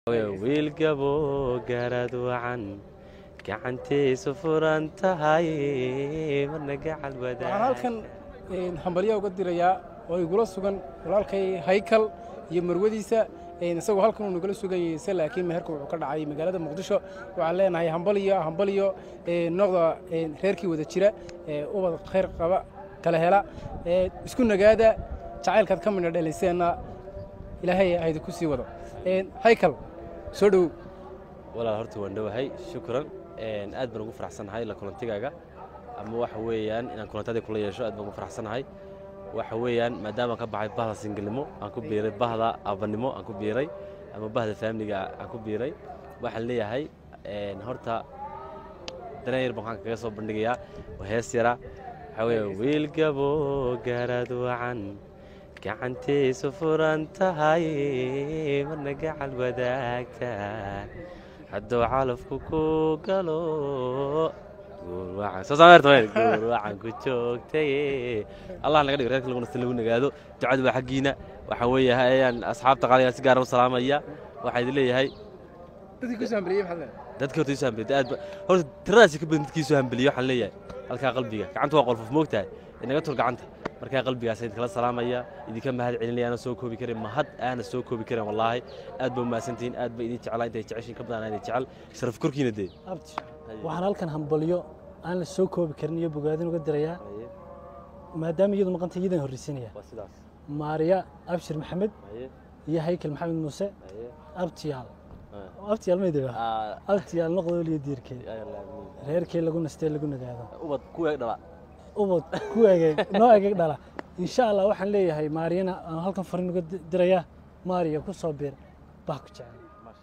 wiil gabo gaaraad wacan gacantiisu furan tahay marna gacal waxaan halkan hambalyaa uga dirayaa oo igula sugan walaalkay haykal iyo marwadiisa isagoo halkan uu nagala sugayay se laakiin meherka wuxuu ka dhacay magaalada muqdisho waxaan leenahay hambaliyo hambaliyo noqda reerkii wada jira ubad khayr qaba kala hela isku nagaada jacaylkaad ka midna dhalayseenna ilaahay haydi ku sii wado haykal soo dhowow walaal horta waan dhowahay shukran aad baan ugu faraxsanahay la kulantigaaga ama waxa weeyaan inaan kulantadii kula yeesho aad baan ugu faraxsanahay waxa weeyaan maadaama ka baxay bahda singelnimo aan ku biiray bahda abanimo aan ku biiray ama bahda faamiliga aan ku biiray waxaan leeyahay horta danayar baan waxaan kaga soo bandhigayaa waa hees yara waxaa weeye wiil gabo gaaraad wacan gacantiisu furan tahay marna gacal wadaagtaan hadduu calafku ku galo guurwacan ku joogtay allah naga dhigo reerka lagu nasta lagu nagaado ducadu waa xaggiina waxaa weeye ayaan asxaabta qaaliga si gaara u salaamaya waxaa idin leeyahay dadkii ku soo hambaliyey maxaad dadka horta isu hambeliyay aad horta tiradaasi ka badan dadkii isu hambeliyay waxaan leeyahay halkaa qalbiga gacanta waa qolfof moogtahay inaga tur gacanta markaa qalbigaas idinkala salaamaya idinka mahad celinaya aana soo koobi karin mahad aana soo koobi karin wallaahi aad baa umahadsantihiin aad baa idin jeclaa intay jeceshiin ka badan idin jecel sharaf korkiina dee abti waxaan halkan hambalyo aan la soo koobi karin iyo bogaadin uga dirayaa maadaama iyadu maqanta iyadan horreysanaya waa sidaas maariya abshir maxamed haye iyo haykal maxamed muuse haye abtiyaal abtiyaal maydaba abtiyaal noqdool iyo diirkeed reerkii lagu nastee lagu nagaado ubad kuweeg dhala ubad ku egeeg noo egeeg dhala insha allah waxaan leeyahay maariyana aan halkan farin uga di- dirayaa maariya ku soo biir bah ku jecel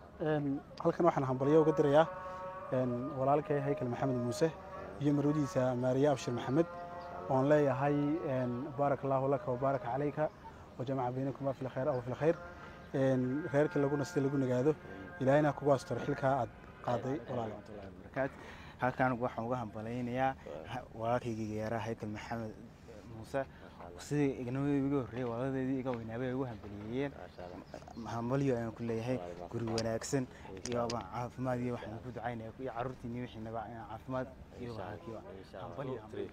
halkan waxaan hambalyo uga dirayaa walaalkay haykal maxamed muuse iyo marwadiisa maariye abshir maxamed oon leeyahay baarak allahu laka wabaaraka calayka wajamaca baynakuma fi lkhayr aw fi lkhayr reerka lagu nastay lagu nagaado ilaahayna kugu asturo xilkaa aad qaaday walaal barakaat halkan waxaan uga hambalaynayaa walaalkayga yaaraha haykal maxamed muuse sidii ignamadii iga horreeyey walaaladeedii iga weynaabay ay ugu hambaliyeeyeen hambalyo ayaan ku leeyahay guri wanaagsan iyo caafimaad iyo waxaan ku ducaynaya iyo carruurtiini wixiinaba caafimaad iyo wahalkiiba hambalyo hambalyo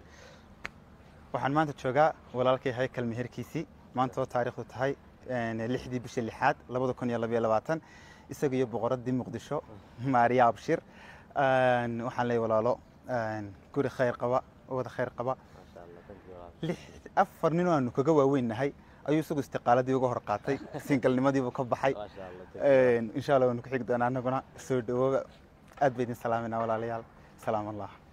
waxaan maanta joogaa walaalkay haykal meherkiisii maanta oo taariikhdu tahay lixdii bisha lixaad labada kun iyo labayo labaatan isaga iyo boqoradii muqdisho maariya abshir waxaan leeyahay walaalo guri khayr qaba wada khayr qaba lix afar nin oo aanu kaga waaweynnahay ayuu isagu istiqaaladii uga hor qaatay singalnimadiibuu ka baxay insha allah waanu ku xigi doonaa annaguna soo dhawooba aad bay idin salaaminaa walaalayaal salaam allah